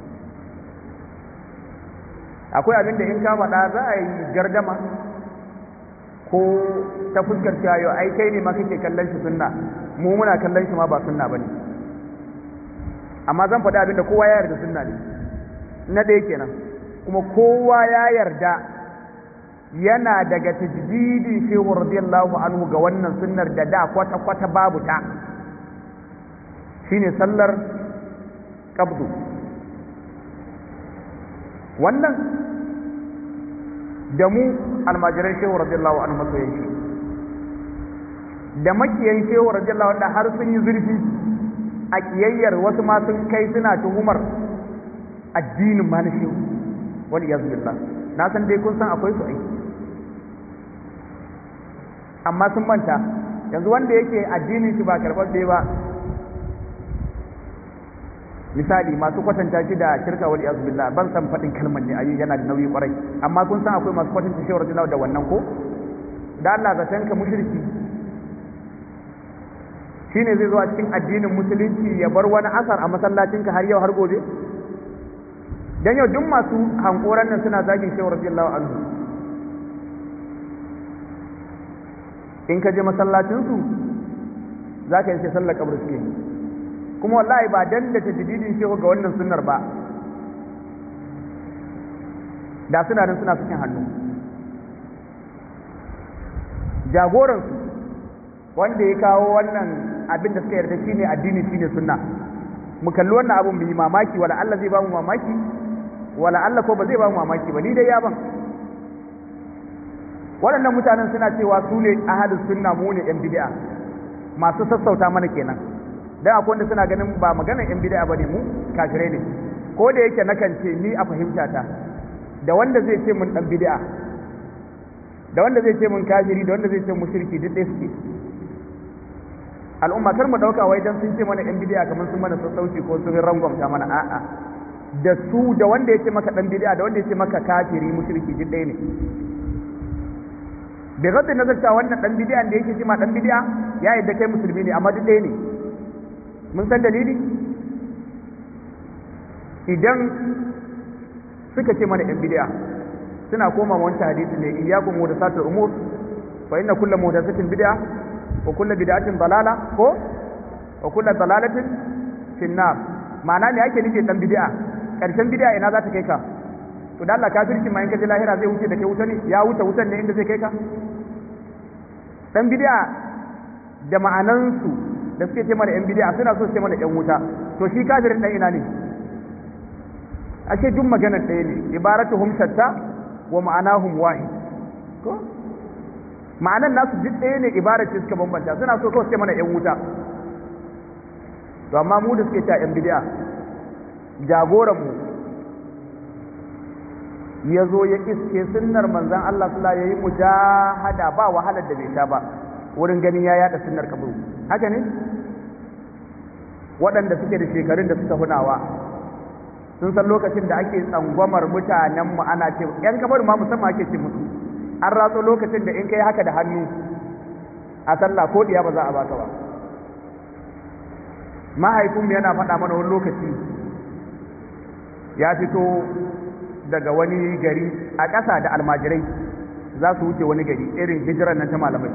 akwai abinda in ka faɗa za a yi gardama ko ta fuskar cewa yau ai kai ne ma kake kallon shi sunna mu muna kallon shi ma ba sunna bane amma zan faɗi abinda kowa ya yarda sunna ne na ɗaya kenan kuma kowa ya yarda yana daga tajdidi shehu radiyallahu anhu ga wannan sunnar da da kwata kwata babu ta shine sallar qabdu wannan da mu almajiran shehu radiyallahu anhu masoyan shi da makiyan shehu radiyallahu anhu har sun yi zurfi a kiyayyar wasu ma sun kai suna tuhumar addinin ma na shehu wal iyaz billah na san dai kun san akwai su aiki amma sun manta yanzu wanda yake addinin shi ba karɓar ba misali masu kwatanta shi da shirka wal iyaz billah ban san faɗin kalmar ne ayi yana da nauyi kwarai amma kun san akwai masu kwatanta shehu radiyallahu da wannan ko da Allah zaton ka mushriki shine zai zo a cikin addinin musulunci ya bar wani asar a masallacinka har yau har gobe dan yau duk masu hankoran nan suna zagin shehu radiyallahu anhu in ka je masallacinsu za ka yi sai sallar kabar suke kuma wallahi ba dan da tajdidin shehu ga wannan sunnar ba da suna nan suna cikin hannu jagoransu wanda ya kawo wannan abin da suka yarda shine addini shine sunna mu kalli wannan abun mu yi mamaki wala Allah zai ba mu mamaki wala Allah ko ba zai ba mu mamaki ba ni dai ya ban waɗannan mutanen suna cewa su ne ahalus sunna mu ne yan bid'a masu sassauta mana kenan dan akwai wanda suna ganin ba maganar yan bid'a bane mu kafirai ne ko da yake nakan ce ni a fahimta ta da wanda zai ce mun dan bid'a da wanda zai ce mun kafiri da wanda zai ce mushriki duk ɗaya suke al'umma kar mu dauka wai dan sun ce mana yan bid'a kamar sun mana sassauci ko sun rangwamta mana a'a da su da wanda ya ce maka dan bid'a da wanda ya ce maka kafiri mushriki duk ɗaya ne bai gadda nazar cewa wannan dan bid'a da yake cima dan bid'a ya yadda kai musulmi ne amma duk ɗaya ne mun san dalili idan suka ce mana yan bid'a suna koma wancan hadisi ne iyyakum muhdathatul umur fa inna kullu muhdathatin bid'a wa kullu bid'atin dalala ko wa kullu dalalatin fin nar ma'ana ne ake nufi dan bid'a karshen bid'a ina za ta kai ka to da Allah kafirci ma in ka ji lahira zai wuce da kai wuta ne ya wuce wutan ne inda zai kai ka dan bid'a da ma'anansu da suke ce mana yan bid'a suna so su ce mana yan wuta to shi kafirin dan ina ne ashe duk maganar ɗaya ne ibaratuhum shatta wa ma'anahum wahid ko ma'anan nasu duk ɗaya ne ibarar ce suka bambanta suna so kawai su ce mana yan wuta to amma mu da suke ta yan bid'a jagoran mu ya zo ya iske sunnar manzan Allah sula ya yi mujahada ba wahalar da bai sha ba wurin ganin ya yada sunnar kaburu haka ne waɗanda suke da shekarun da suka hunawa sun san lokacin da ake tsangwamar mutanenmu ana ce ‘yan kabaru ma musamman ake ce musu an ratso lokacin da in kai haka da hannu a sallah ko diya ba za a baka ba mahaifinmu yana faɗa mana wani lokaci ya fito daga wani gari a ƙasa da almajirai za su wuce wani gari irin hijiran nan ta malamai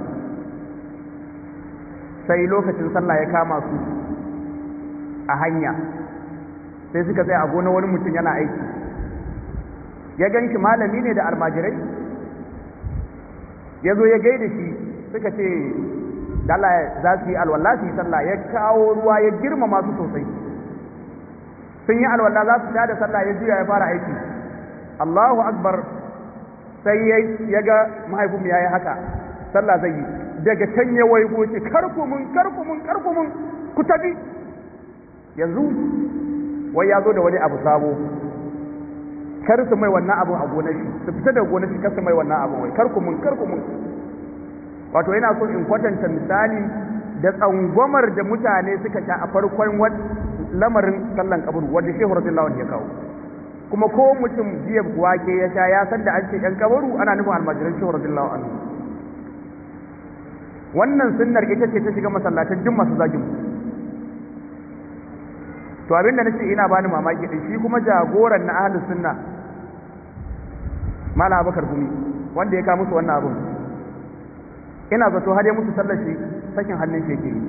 sai lokacin sallah ya kama su a hanya sai suka tsaya a gona wani mutum yana aiki ya gan shi malami ne da almajirai ya zo ya gaida shi suka ce dala za su yi alwala su yi sallah ya kawo ruwa ya girmama su sosai sun yi alwala za su da sallah ya juya ya fara aiki Allahu akbar sai ya ga mahaifinmu ya yi haka sallah zai yi daga can ya waigo ce karkumin karkumin karkumin ku tafi yanzu wai ya zo da wani abu sabo kar su mai wannan abu a gonar shi su fita da gonar shi kar su mai wannan abu wai karkumin karkumin wato yana so in kwatanta misali da tsangwamar da mutane suka sha a farkon lamarin sallan kaburu wanda shehu radiyallahu anhu ya kawo kuma ko mutum jiya wake ya sha ya san da an ce yan kabaru ana nufin almajiran shehu radiyallahu anhu wannan sunnar ita ce ta shiga masallatan duk masu zagin to abin da nace ina bani mamaki din shi kuma jagoran na ahlus sunna mala abakar gumi wanda ya kawo musu wannan abun ina zato har ya mutu sallar shi sakin hannun shi yake yi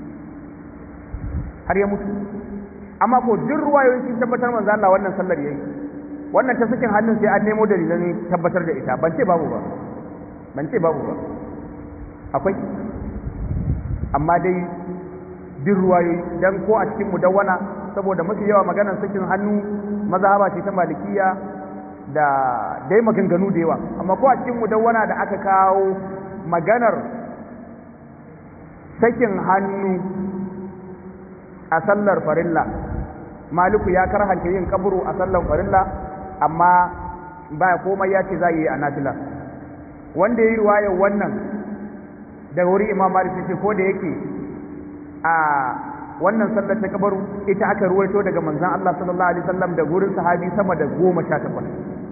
har ya mutu amma ko duk ruwayoyin sun tabbatar manzo Allah wannan sallar yayi wannan ta sakin hannun sai an nemo dalilan tabbatar da ita ban ce babu ba ban ce babu ba akwai amma dai duk ruwayoyi dan ko a cikin mudawwana saboda mafi yawa maganar sakin hannu mazhaba ce ta malikiya da dai maganganu da yawa amma ko a cikin mudawwana da aka kawo maganar sakin hannu a sallar farilla maliku ya karhanta yin kaburu a sallar farilla amma ba komai ya ce za yi a nafila wanda ya yi ruwayar wannan daga wuri imam malik ce ko da yake a wannan sallar ta kabaru ita aka ruwaito daga manzon Allah sallallahu alaihi wasallam da gurin sahabi sama da goma sha takwas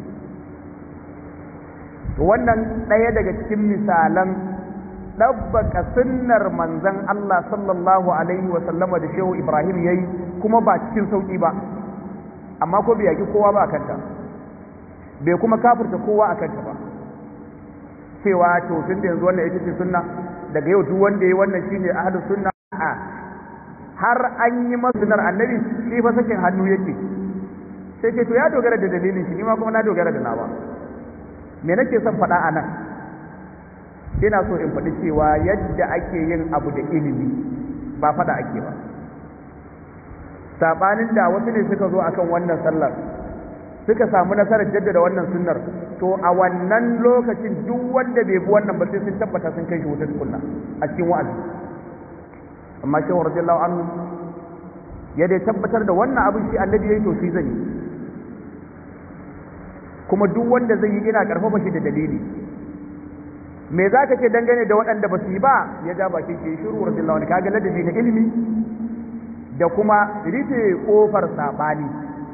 wannan ɗaya daga cikin misalan ɗabbaka sunnar manzon Allah sallallahu alaihi wasallama da shehu Ibrahim yayi kuma ba cikin sauƙi ba amma ko bai yaki kowa ba a kanta bai kuma kafirta kowa a kanta ba cewa to tun da yanzu wannan ita ce sunna daga yau duk wanda yayi wannan shine ahlus sunna a har an yi masa sunnar annabi shi fa sakin hannu yake sai ce to ya dogara da dalilin shi ni ma kuma na dogara da nawa me nake son faɗa a nan ina so in faɗi cewa yadda ake yin abu da ilimi ba faɗa ake ba saɓanin da wasu ne suka zo akan wannan sallar suka samu nasarar jaddada wannan sunnar to a wannan lokacin duk wanda bai bi wannan ba sai sun tabbata sun kai shi wutar tukunna a cikin wa'azi amma shehu radiyallahu anhu ya dai tabbatar da wannan abin shi annabi yayi to shi zan yi kuma duk wanda zai yi ina karfafa shi da dalili me za ka ce dangane da waɗanda ba su yi ba ya ja bakin shi shiru radiyallahu anhu kaga ladabi na ilimi da kuma rufe kofar sabani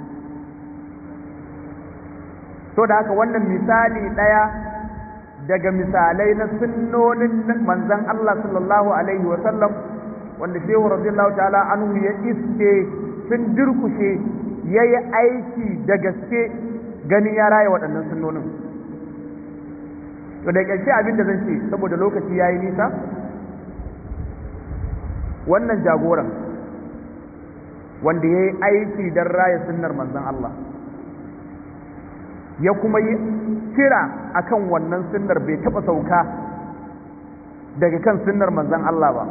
to da haka wannan misali ɗaya daga misalai na sunnonin manzon Allah sallallahu alaihi wa sallam wanda shehu radiyallahu ta'ala anhu ya iske sun durkushe yayi aiki da gaske ganin ya raya waɗannan sunnonin to da ƙarshe abin da zan ce saboda lokaci yayi nisa wannan jagoran wanda ya yi aiki don raya sunnar manzon Allah ya kuma yi kira akan wannan sunnar bai taɓa sauka daga kan sunnar manzon Allah ba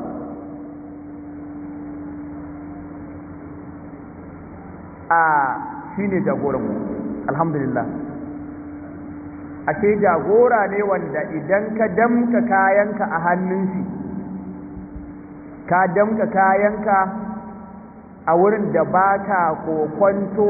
a shi ne jagoranmu alhamdulillah ashe jagora ne wanda idan ka damka kayanka a hannun shi ka damka kayanka a wurin da ba ka kokwanto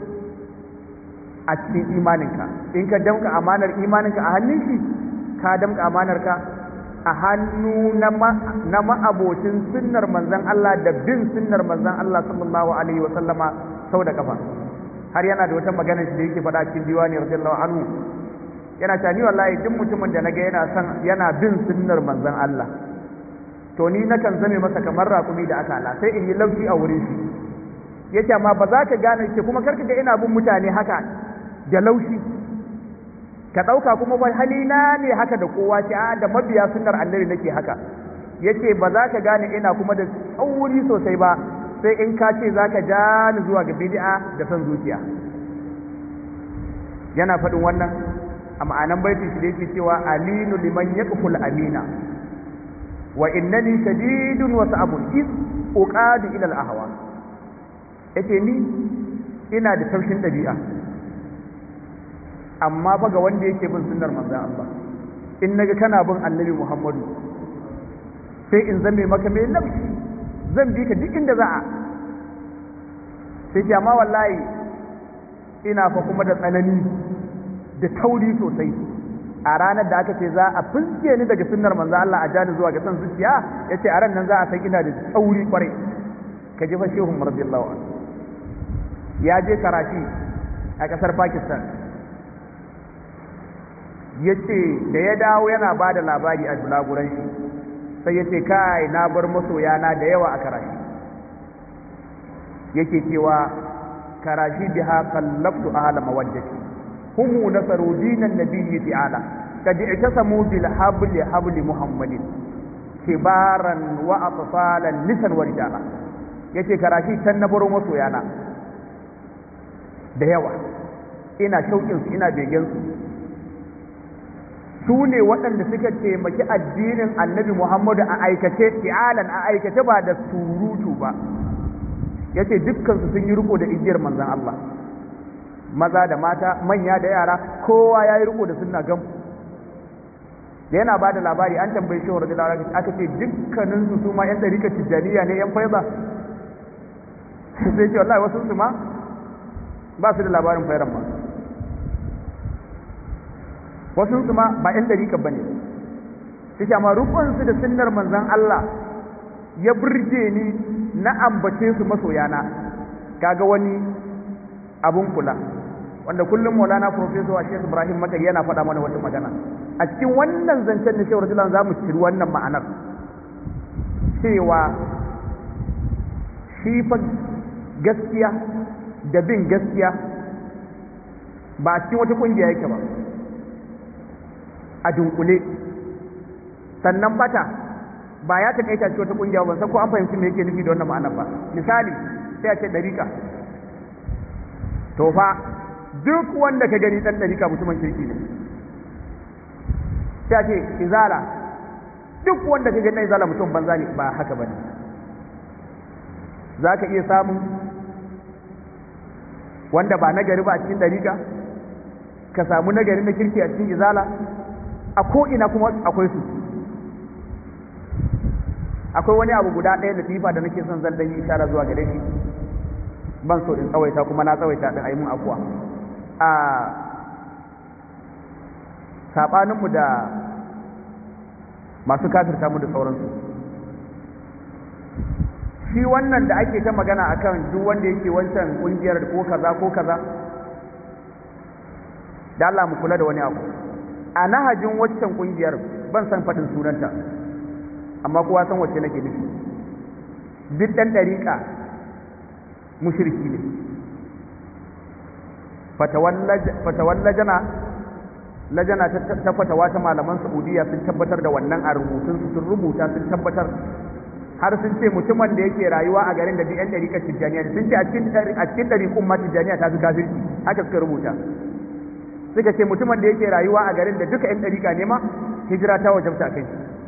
a cikin imaninka in ka damka amanar imaninka a hannun shi ka damka amanarka a hannu na ma'abocin sunnar manzan Allah da bin sunnar manzan Allah sallallahu alaihi wasallama sau da kafa har yana da wata magana shi da yake faɗa cikin diwani radiyallahu anhu yana cewa ni wallahi duk mutumin da naga yana son yana bin sunnar manzan Allah to ni nakan zame masa kamar rakumi da aka ala sai in yi laushi a wurin shi yace amma ba za ka gane ce kuma karka ga ina bin mutane haka da laushi ka ɗauka kuma wai halina ne haka da kowa ce a da mabiya sunnar annabi nake haka yace ba za ka gane ina kuma da tsauri sosai ba sai in ka ce za ka ja ni zuwa ga bid'a da son zuciya yana faɗin wannan a ma'anan baitin shi da yake cewa alinu liman yaqful amina wa innani shadidun wa sa'abun iz uqadu ila al-ahwa yace ni ina da taushin dabi'a amma fa ga wanda yake bin sunnar manzon Allah in naga kana bin annabi Muhammadu sai in zame maka mai laushi zan bi ka duk inda za a sai ce amma wallahi ina fa kuma da tsanani da tauri sosai a ranar da aka ce za a fuske ni daga sunnar manzo Allah a jani zuwa ga san zuciya yace a ran nan za a san ina da tauri kwarai ka ji fa shehu radiyallahu anhu ya je Karachi a kasar Pakistan yace da ya dawo yana ba da labari a bulaguran shi sai yace kai na bar masoya na da yawa a Karachi yake cewa Karachi biha qallabtu ahla mawaddati هم نصروا دين النبي تعالى قد اعتصموا بالحبل حبل محمد كبارا واطفالا نسا ورجالا yace karashi can na baro masoyana da yawa ina shauƙinsu ina begensu su ne waɗanda suka taimaki addinin annabi muhammadu a aikace fi'alan a aikace ba da surutu ba yace dukkansu sun yi riko da igiyar manzon Allah maza da mata manya da yara kowa ya yi riko da sunna gam da yana ba da labari an tambayi shehu radiyallahu anhu aka ce dukkanin su su ma yan dariƙa tijjaniya ne yan faiza sai ce wallahi wasu su ma ba su da labarin fairan ma wasu su ma ba yan dariƙa bane sai ce amma rukun su da sunnar manzon Allah ya burge ni na ambace su masoyana kaga wani abun kula wanda kullum maulana professor a shekh ibrahim makari yana faɗa mana wata magana a cikin wannan zancen na shewar jilan za mu ciri wannan ma'anar cewa shi fa gaskiya da bin gaskiya ba a cikin wata ƙungiya yake ba a dunkule sannan bata ba ya taƙaita cikin wata ƙungiya ba san ko an fahimci me yake nufi da wannan ma'anar ba misali sai a ce ɗariƙa to fa duk wanda ka gani dan dariƙa mutumin kirki ne sai ce izala duk wanda ka gani dan izala mutum banza ne ba haka bane za ka iya samun wanda ba nagari ba a cikin dariƙa ka samu nagari na kirki a cikin izala a ko'ina kuma akwai su akwai wani abu guda ɗaya da tifa da nake son zan dan yi ishara zuwa gare shi ban so in tsawaita kuma na tsawaita din ayi mun afuwa a sabaninmu da masu kafirta mu da sauransu shi wannan da ake ta magana akan duk wanda yake wancan kungiyar ko kaza ko kaza da Allah mu kula da wani abu a nahajin waccan kungiyar ban san faɗin sunanta amma kowa san wacce nake nufi duk ɗan ɗariƙa mushriki ne fatawar lajana lajana ta fatawa ta malaman saudiya sun tabbatar da wannan a rubutunsu sun rubuta sun tabbatar har sun ce mutumin da yake rayuwa a garin da duk 'yan ɗariƙar tijjaniya sun ce a cikin ɗariƙun ma tijjaniya ta fi kafirci haka suka rubuta suka ce mutumin da yake rayuwa a garin da duka 'yan ɗariƙa ne ma hijira ta wajabta kai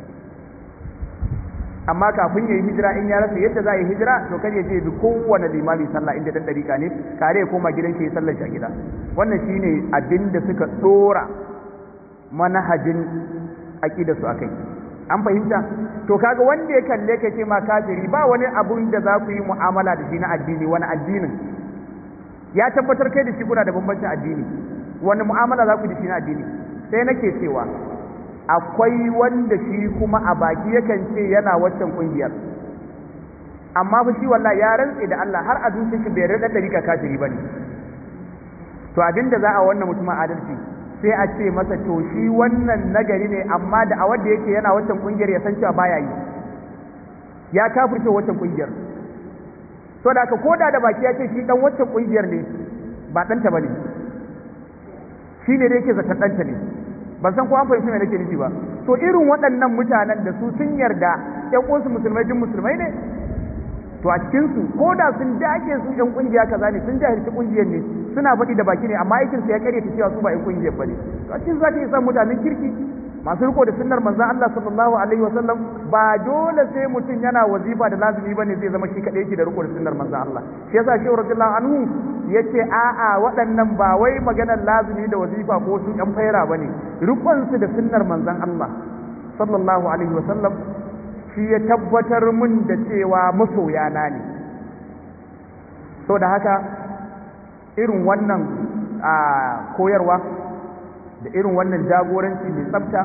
amma kafin ya yi hijira in ya rasa yadda za a yi hijira to kar ya je bi kowane limami sallah inda dan ɗariƙa ne kare ya koma gidan shi ya sallar shi a gida wannan shine abin da suka ɗora manhajin aƙida su akai an fahimta to kaga wanda ya kalle ka ce ma kafiri ba wani abun da za ku yi mu'amala da shi na addini wani addinin ya tabbatar kai da shi kuna da bambancin addini wani mu'amala za ku da shi na addini sai nake cewa akwai wanda shi kuma a baki yakan ce yana waccan kungiyar amma fa shi wallahi ya rantse da Allah har a zuciyar shi bai rada dariƙa kafiri bane to abinda za a wannan mutumin adalci sai a ce masa to shi wannan nagari ne amma da a wanda yake yana waccan kungiyar ya san cewa baya yi ya kafirce waccan kungiyar to da ka koda da baki ya ce shi dan waccan kungiyar ne ba ɗanta bane shi ne da yake zaton ɗanta ne ban san ko an fahimci me nake nufi ba to irin waɗannan mutanen da su sun yarda ƴan uwansu musulmai duk musulmai ne to a cikin su ko da sun dage su ƴan kungiya kaza ne sun jahilci kungiyar ne suna faɗi da baki ne amma aikin su ya kare ta cewa su ba ƴan kungiyar bane to a cikin zaka iya san mutanen kirki masu riko da sunnar manzon Allah sallallahu alaihi wasallam ba dole sai mutum yana wazifa da lazimi bane zai zama shi kadai yake da riko da sunnar manzon Allah shi yasa shehu radiyallahu anhu yace a'a waɗannan ba wai maganar lazimi da wazifa ko su ƴan faira bane rikon su da sunnar manzon Allah sallallahu alaihi wasallam shi ya tabbatar mun da cewa masoya na ne so da haka irin wannan koyarwa da irin wannan jagoranci mai tsafta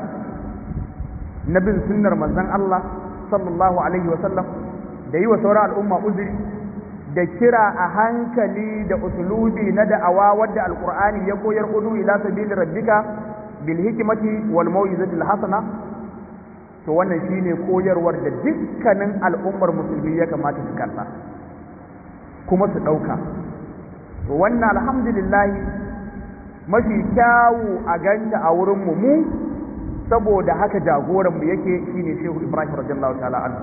na bin sunnar manzon Allah sallallahu alaihi wasallam da yi wa sauran al'umma uzuri da kira a hankali da usulubi na da'awa wadda alqur'ani ya koyar udu ila sabili rabbika bil hikmati wal mau'izati al hasana to wannan shine koyarwar da dukkanin al'ummar musulmi ya kamata su karba kuma su dauka to wannan alhamdulillah mafi kyawu a ganta a wurin mu mu saboda haka jagoran mu yake shine Shehu Ibrahim radiyallahu ta'ala anhu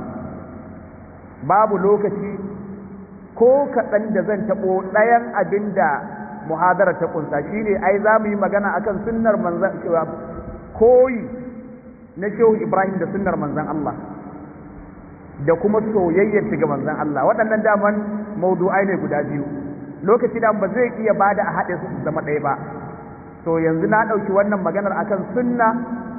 babu lokaci ko kaɗan da zan taɓo ɗayan abin da muhadara ta ƙunsa shi ne ai za mu yi magana akan sunnar manzan koyi na shehu ibrahim da sunnar manzan Allah da kuma soyayyar ga manzan Allah waɗannan daman maudu'ai ne guda biyu lokaci da ba zai iya bada a haɗe su zama ɗaya ba to yanzu na ɗauki wannan maganar akan sunna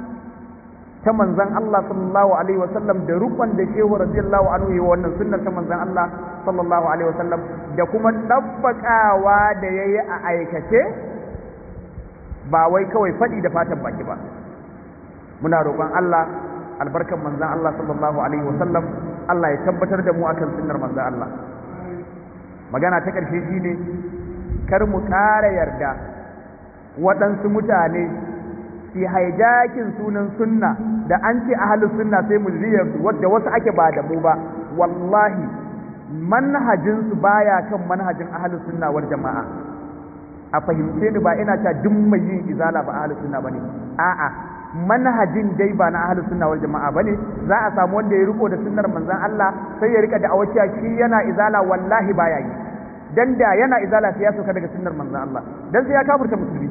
ta manzan Allah sallallahu alaihi wasallam da rukun da shehu radiyallahu anhu yi wannan sunnar ta manzan Allah sallallahu alaihi wasallam da kuma dabbakawa da yayi a aikace ba wai kawai faɗi da fatan baki ba muna roƙon Allah albarkan manzan Allah sallallahu alaihi wasallam Allah ya tabbatar da mu akan sunnar manzan Allah magana ta ƙarshe shine kar mu ƙara yarda waɗansu mutane fi haijakin sunan sunna da an ce ahalus sunna sai mu ziyarsu wadda wasu ake ba da mu ba wallahi manhajinsu baya kan manhajin ahalus sunna wal jama'a a fahimce ni ba ina ta duk mai yin izala ba ahalus sunna bane a'a manhajin dai ba na ahalus sunna wal jama'a bane za a samu wanda ya riko da sunnar manzon Allah sai ya rika da awaciya shi yana izala wallahi baya yi dan da yana izala sai ya sauka daga sunnar manzon Allah dan sai ya kafurta musulmi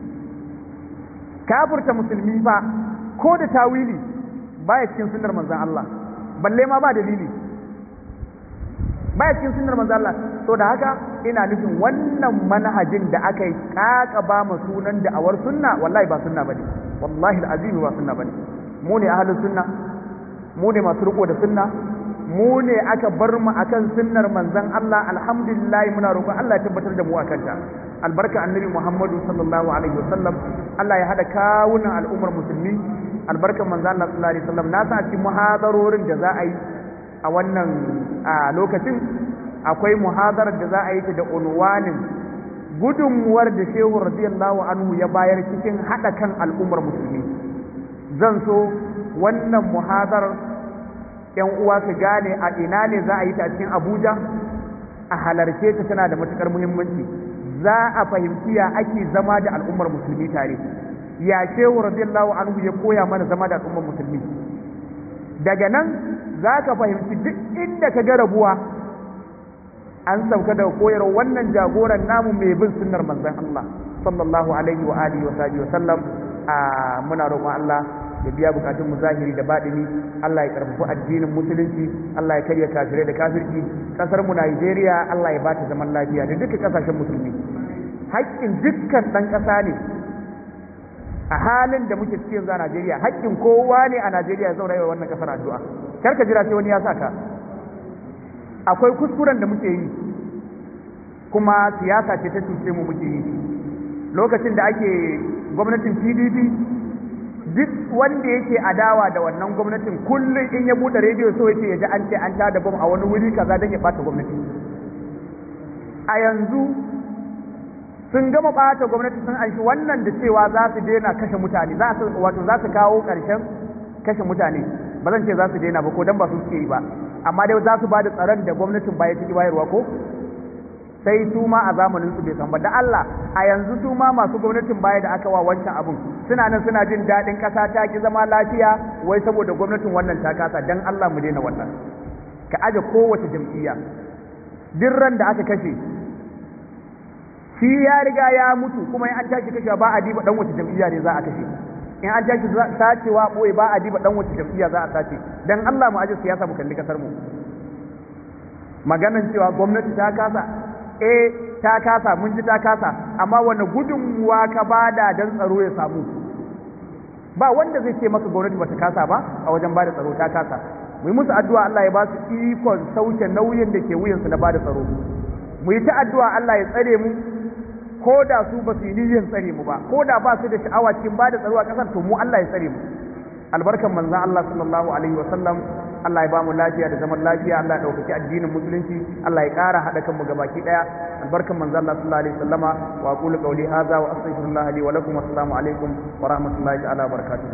kafurta musulmi fa ko da tawili baya cikin sunnar manzon Allah balle ma ba dalili baya cikin sunnar manzo Allah to da haka ina nufin wannan manhajin da aka yi kaka ba mu sunan da awar sunna wallahi ba sunna bane wallahi alazim ba sunna bane mu ne ahlus sunna mu ne masu riko da sunna mu ne aka bar mu akan sunnar manzon Allah alhamdulillah muna roƙon Allah ya tabbatar da mu akan ta albarka annabi Muhammadu sallallahu alaihi wasallam Allah ya hada kawunan al'ummar musulmi albarkan manzon Allah sallallahu alaihi wasallam na sa cikin muhadarorin da za a yi a wannan lokacin akwai muhadarar da za a yi ta da unwanin gudunmuwar da shehu radiyallahu anhu ya bayar cikin hada kan al'ummar musulmi zan so wannan muhadarar yan uwa su gane a ina ne za a yi ta cikin abuja a halarce ta tana da matukar muhimmanci za a fahimci ya ake zama da al'ummar musulmi tare ya shehu radiyallahu anhu ya koya mana zama da al'ummar musulmi daga nan za ka fahimci duk inda ka ga rabuwa an sauka daga koyarwa wannan jagoran namu mai bin sunnar manzon Allah sallallahu alaihi wa alihi wa sahbihi wa sallam a muna roƙon Allah ya biya bukatun mu zahiri da baɗini Allah ya karfafa addinin musulunci Allah ya karya kafirai da kafirci kasar mu Najeriya Allah ya bata zaman lafiya da dukkan kasashen musulmi haƙƙin dukkan ɗan ƙasa ne a halin da muke cikin za a Najeriya haƙƙin kowa ne a Najeriya ya zauna yawa wannan kasar addu'a kar ka jira sai wani ya saka akwai kuskuren da muke yi kuma siyasa ce ta cuce mu muke yi lokacin da ake gwamnatin PDP duk wanda yake adawa da wannan gwamnatin kullum in ya bude rediyo so yake ya ji an ce an tada bom a wani wuri kaza don ya bata gwamnati a yanzu sun gama bata gwamnati sun anshi wannan da cewa za su daina kashe mutane za su wato za su kawo ƙarshen kashe mutane ba zan ce za su daina ba ko dan ba su suke yi ba amma dai za su ba da tsaron da gwamnatin baya ciki bayarwa ko sai su ma a zamanin su bai san ba da Allah a yanzu su ma masu gwamnatin baya da aka wa wancan abun suna nan suna jin daɗin ƙasa ta ki zama lafiya wai saboda gwamnatin wannan ta kasa dan Allah mu daina wannan ka aje kowace jam'iyya duk ran da aka kashe shi ya riga ya mutu kuma in an tashi kashewa ba a diba dan wace jam'iyya ne za a kashe in an tashi sacewa boye ba a diba dan wace jam'iyya za a sace dan Allah mu aje siyasa mu kalli kasar mu maganan cewa gwamnati ta kasa eh ta kasa mun ji ta kasa amma wani gudunmuwa ka bada dan tsaro ya samu ba wanda zai ce maka gwamnati bata kasa ba a wajen bada tsaro ta kasa mu yi musu addu'a Allah ya ba su ikon sauke nauyin da ke wuyansu na bada tsaro mu yi ta addu'a Allah ya tsare mu ko da su ba su yi niyyar tsare mu ba ko da ba su da sha'awa cikin bada tsaro a kasar to mu Allah ya tsare mu albarkan manzon Allah sallallahu alaihi wasallam Allah ya ba mu lafiya da zaman lafiya Allah ya ɗaukaki addinin musulunci Allah ya ƙara haɗa kanmu gabaki ɗaya albarkan manzo Allah sallallahu alaihi wasallama wa aqulu qawli hadha wa astaghfirullah li wa lakum assalamu alaikum wa rahmatullahi ta'ala wa barakatuh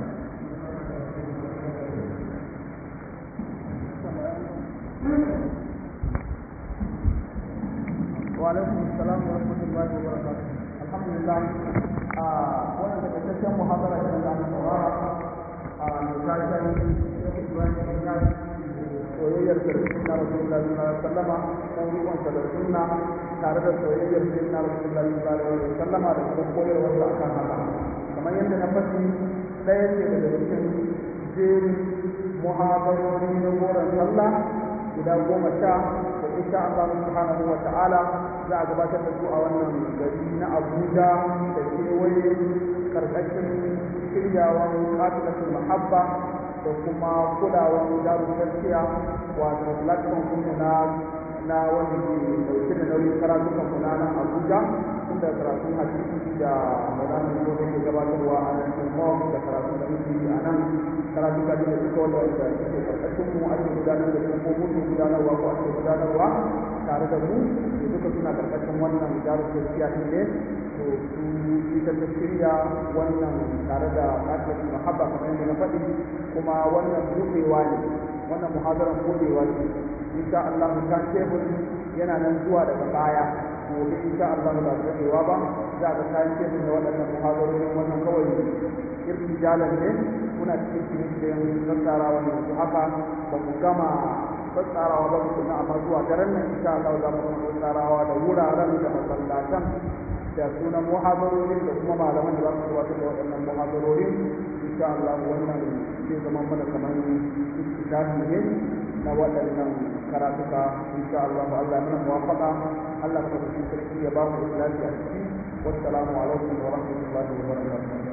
wa alaikum assalam wa rahmatullahi wa barakatuh alhamdulillah a wannan da kaitaccen muhabara da Allah saurara a misalin Sheikh Ibrahim Inyas soyayyar da sunna Rasulullah sallallahu alaihi wasallama dan ruwan da sunna tare da soyayyar sunna Rasulullah sallallahu alaihi wasallama da kuma koyarwar da akan haka kamar yadda na faɗi ɗaya ce daga cikin jerin muhabarori na goron sallah guda goma sha da insha Allah subhanahu wa ta'ala za a gabatar da su a wannan gari na Abuja da kewaye karkashin shiryawan katilatul mahabba da kuma kulawan darun gaskiya wato platform kuma na na wanda ke dauke da nauyin karatukan mu na nan Abuja tunda karatun hadisi da Maulana ko da ke gabatarwa a nan kuma da karatun da muke yi a nan karatu ka da duka wanda da ke karkashin mu ake gudanar da su ko mutu gudanarwa ko ake gudanarwa tare da mu da duka suna karkashin wannan darun gaskiya ne to su ita ta shirya wannan tare da katilatul mahabba kamar yadda na faɗi kuma wannan buɗewa ne wannan muhazaran buɗewa ne insha Allah kan tebur yana nan zuwa daga baya gobe insha Allah ba su daɗewa ba za ga kayan tebur da waɗannan muhazarorin wannan kawai irtijalan ne muna cikin shirye-shiryen tsatsarawa ne yanzu haka ba mu gama tsatsarawa ba tukuna amma zuwa daren nan insha Allah za mu gama tsatsarawa da wuraren da masallatan da sunan muhazarorin da kuma malaman da za su gabatar da waɗannan muhazarorin insha Allah wannan zai zama mana kamar istidafi ne na waɗannan karatuka insha Allah Allah ya mana muwafaqa Allah ka sarki ya ba mu lafiya wassalamu alaikum wa rahmatullahi wa barakatuh